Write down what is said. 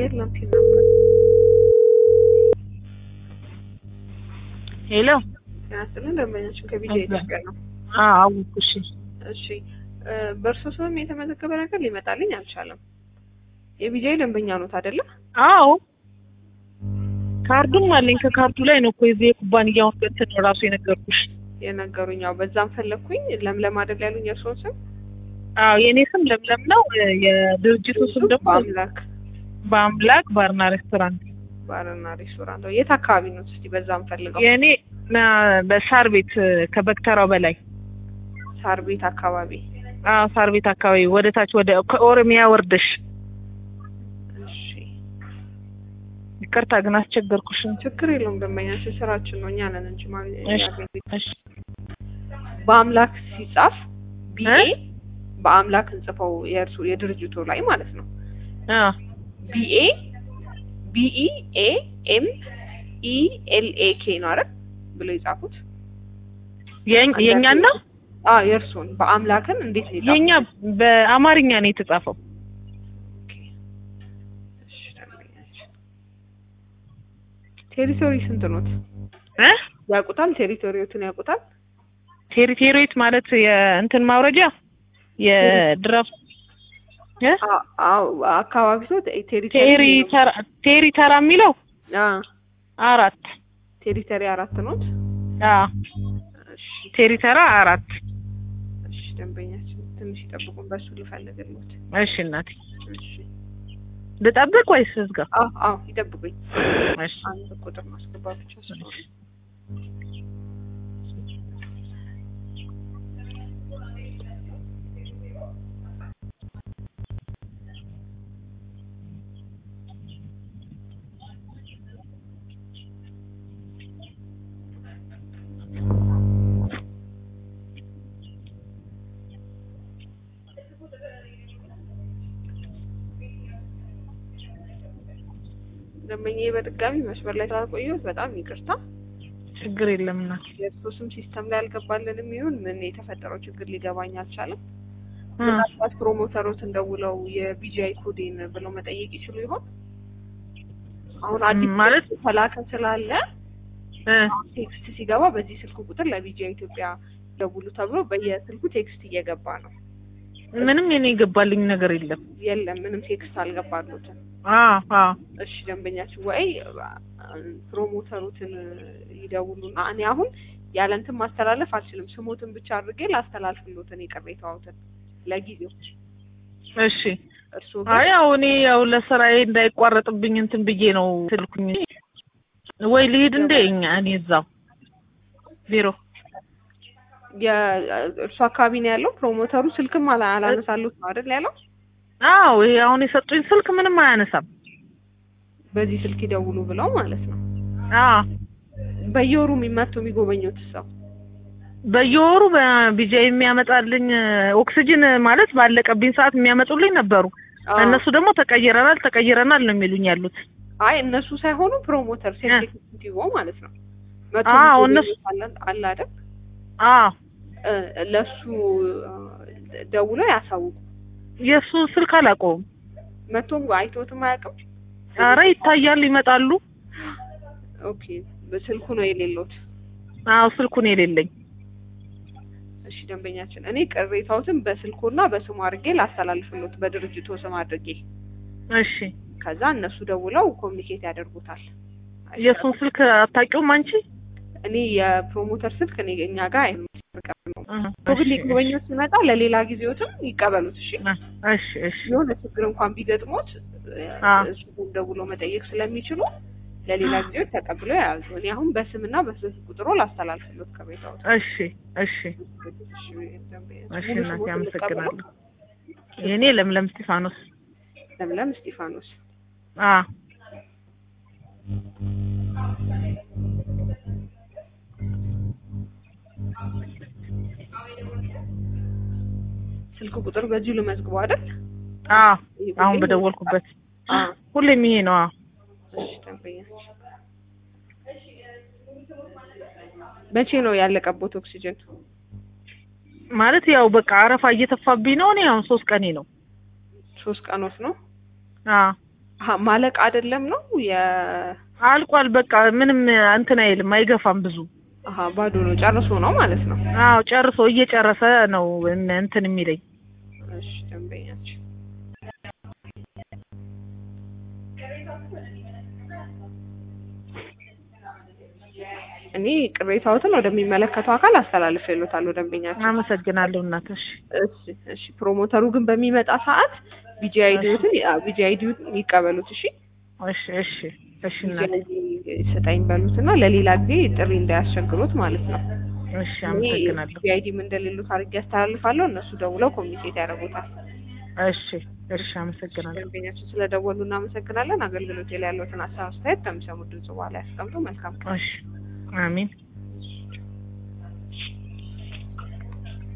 የለም ፊልም ሄሎ ያስልን ደንበኛችን ከቢጃ ኢትዮጵያ ነው። አወኩሽ። እሺ እ በእርሶ ስምም የተመዘገበ ነገር ሊመጣልኝ አልቻለም። የቢጃይ ደንበኛ ኖት አይደለ? አዎ ካርዱም አለኝ። ከካርዱ ላይ ነው እኮ የዚህ የኩባንያውን እንትን ራሱ የነገርኩሽ። የነገሩኝ ያው በዛም ፈለግኩኝ። ለምለም አይደል ያሉኝ የእርሶን ስም? አዎ የእኔ ስም ለምለም ነው። የድርጅቱ ስም ደግሞ በአምላክ በአምላክ ባርና ሬስቶራንት። ባርና ሬስቶራንት። የት አካባቢ ነው? እስቲ በዛም ፈልገው። የእኔ ና- በሳር ቤት ከበክተራው በላይ ሳር ቤት አካባቢ። አዎ ሳር ቤት አካባቢ ወደ ታች ወደ ከኦሮሚያ ወርደሽ። እሺ ይቅርታ ግን አስቸገርኩሽ። ችግር የለውም ደንበኛችን ስራችን ነው። እኛ ነን እንጂ ማለት እሺ እሺ በአምላክ ሲጻፍ ቢኤ እ? በአምላክ እንጽፈው የእርሱ የድርጅቱ ላይ ማለት ነው። አዎ ቢኤ ቢኢ ኤ ኤም ኢ ኤል ኤ ኬ ነው አይደል ብለው የጻፉት። የኝ- የእኛን ነው አዎ የእርሱን በአምላክን እንዴት ነው የጻፉት? የኛ በአማርኛ ነው የተጻፈው። እሺ፣ ደንበኛችን ቴሪቶሪ ስንት ኖት? እ ያውቁታል? ቴሪቶሪዎትን ያውቁታል? ቴሪቴሪት ማለት የእንትን ማውረጃ የድራፍ እ አ- አዎ አካባቢ ሰው ቴሪቶሪ ቴሪ ተራ ቴሪ ተራ የሚለው አዎ አራት ቴሪቶሪ አራት ኖት። አዎ እሺ ቴሪ ተራ አራት እሺ ደንበኛችን ትንሽ ይጠብቁን፣ በሱ ልፈልግልዎት። እሺ እናቴ እሺ ልጠብቅ ወይስ እዝጋ? አዎ አዎ ይጠብቁኝ። እሺ አንድ ቁጥር ማስገባት ብቻ ስለሆነ ደንበኛዬ በድጋሚ መስመር ላይ ስላልቆየሁት በጣም ይቅርታ። ችግር የለም እናቴ። የእርሶ ስም ሲስተም ላይ አልገባልንም ይሁን ምን የተፈጠረው ችግር ሊገባኝ አልቻለም። እ ምናልባት ፕሮሞተሮትን ደውለው የቢጂአይ ኮዴን ብለው መጠየቅ ይችሉ ይሆን? አሁን አዲስ ማለት ተላከ ስላለ እ ቴክስት ሲገባ በዚህ ስልክ ቁጥር ለቢጂአይ ኢትዮጵያ ደውሉ ተብሎ በየስልኩ ቴክስት እየገባ ነው። ምንም የኔ የገባልኝ ነገር የለም። የለም ምንም ቴክስት አልገባሉትም። አዎ አዎ እሺ ደንበኛችን ወይ ፕሮሞተሩትን ይደውሉና እኔ አሁን ያለ እንትን ማስተላለፍ አልችልም። ስሞትን ብቻ አድርጌ ላስተላልፍሎትን የቅሬታዎትን ለጊዜው እሺ እርስዎ አይ ያው እኔ ያው ለስራዬ እንዳይቋረጥብኝ እንትን ብዬ ነው ስልኩኝ። ወይ ልሂድ እንደ እኛ እኔ እዛው ቢሮ የእርሱ አካባቢ ነው ያለው ፕሮሞተሩ ስልክም አላ አላነሳሉት ነው አይደል ያለው። አዎ ይሄ አሁን የሰጡኝ ስልክ ምንም አያነሳም። በዚህ ስልክ ይደውሉ ብለው ማለት ነው። አዎ በየወሩ የሚመጡ የሚጎበኙት ሰው በየወሩ በቢጃ የሚያመጣልኝ ኦክሲጅን ማለት ባለቀብኝ ሰዓት የሚያመጡልኝ ነበሩ። አዎ። እነሱ ደግሞ ተቀይረናል ተቀይረናል ነው የሚሉኝ ያሉት። አይ እነሱ ሳይሆኑ ፕሮሞተር ሴክሬቲቭ ማለት ነው። መቶ አዎ፣ የሚጎበኙት እነሱ- አለ- አለ አይደል አዎ እ ለሱ ደውለው ያሳውቁ። የእሱን ስልክ አላውቀውም። መቶም አይቶትም አያውቅም። አረ ይታያል፣ ይመጣሉ። ኦኬ በስልኩ ነው የሌሎት። አዎ ስልኩን የሌለኝ እሺ ደንበኛችን፣ እኔ ቅሬታዎትን በስልኩና በስሙ አድርጌ ላስተላልፍሎት በድርጅቱ ስም አድርጌ፣ እሺ ከዛ እነሱ ደውለው ኮሚኒኬት ያደርጉታል። የእሱን ስልክ አታውቂውም አንቺ? እኔ የፕሮሞተር ስልክ እኔ እኛ ጋር አይመጣም ነው እህ፣ ግን እሺ፣ ሊጎበኙት ሲመጣ ለሌላ ጊዜዎትም ይቀበሉት። እሺ እሺ እሺ የሆነ ችግር እንኳን ቢገጥሞት አ። እሱ ደውለው መጠየቅ ስለሚችሉ ለሌላ ጊዜዎች ተቀብለው የያዙ። እኔ አሁን በስምና በስልክ ቁጥሮ ላስተላልፍሎት ከቤታዎት። እሺ እሺ እሺ እናቴ አመሰግናለሁ። ልቀበለው። የኔ ለምለም እስጢፋኖስ። ለምለም እስጢፋኖስ። አ ስልክ ቁጥር በዚሁ ልመዝግበው አይደል? አ ይሄ አሁን ሁሌም- በደወልኩበት አዎ። ሁሌም ይሄ ነው። አ እሺ ደንበኛችን፣ መቼ ነው ያለቀቦት ኦክሲጅን? ማለት ያው በቃ አረፋ እየተፋብኝ ነው። እኔ አሁን ሶስት ቀኔ ነው። ሶስት ቀኖት ነው። አ አሀ ማለቅ አይደለም ነው የ አልቋል። በቃ ምንም እንትን አይልም፣ አይገፋም ብዙ። አሀ ባዶ ነው ጨርሶ ነው ማለት ነው። አዎ ጨርሶ እየጨረሰ ነው እን- እንትን የሚለኝ። እሺ ደንበኛችን እኔ ቅሬታዎትን ወደሚመለከተው አካል አስተላልፌልዎታለሁ ደንበኛችን። አመሰግናለሁ እናትሽ። እሺ እሺ ፕሮሞተሩ ግን በሚመጣ ሰዓት ቢጂ አይዲዎትን ቢጂ አይዲዎትን ይቀበሉት። እሺ እሺ እሺ እሺ ቢጂ እናት አይዲ ስጠኝ በሉትና ለሌላ ጊዜ ጥሪ እንዳያስቸግሩት ማለት ነው። እሺ አመሰግናለሁ። ቢጂ አይዲም እንደሌሉት አድርጌ ያስተላልፋለሁ። እነሱ ደውለው ኮሚኒኬት ያደርጉታል። እሺ እሺ አመሰግናለሁ። ደንበኛችን ስለደወሉ እናመሰግናለን። አገልግሎት ላይ ያለዎትን ሀሳብ አስተያየት ከሚሰሙት ድምጽ በኋላ ያስቀምጡ። መልካም ቀን። እሺ አሚን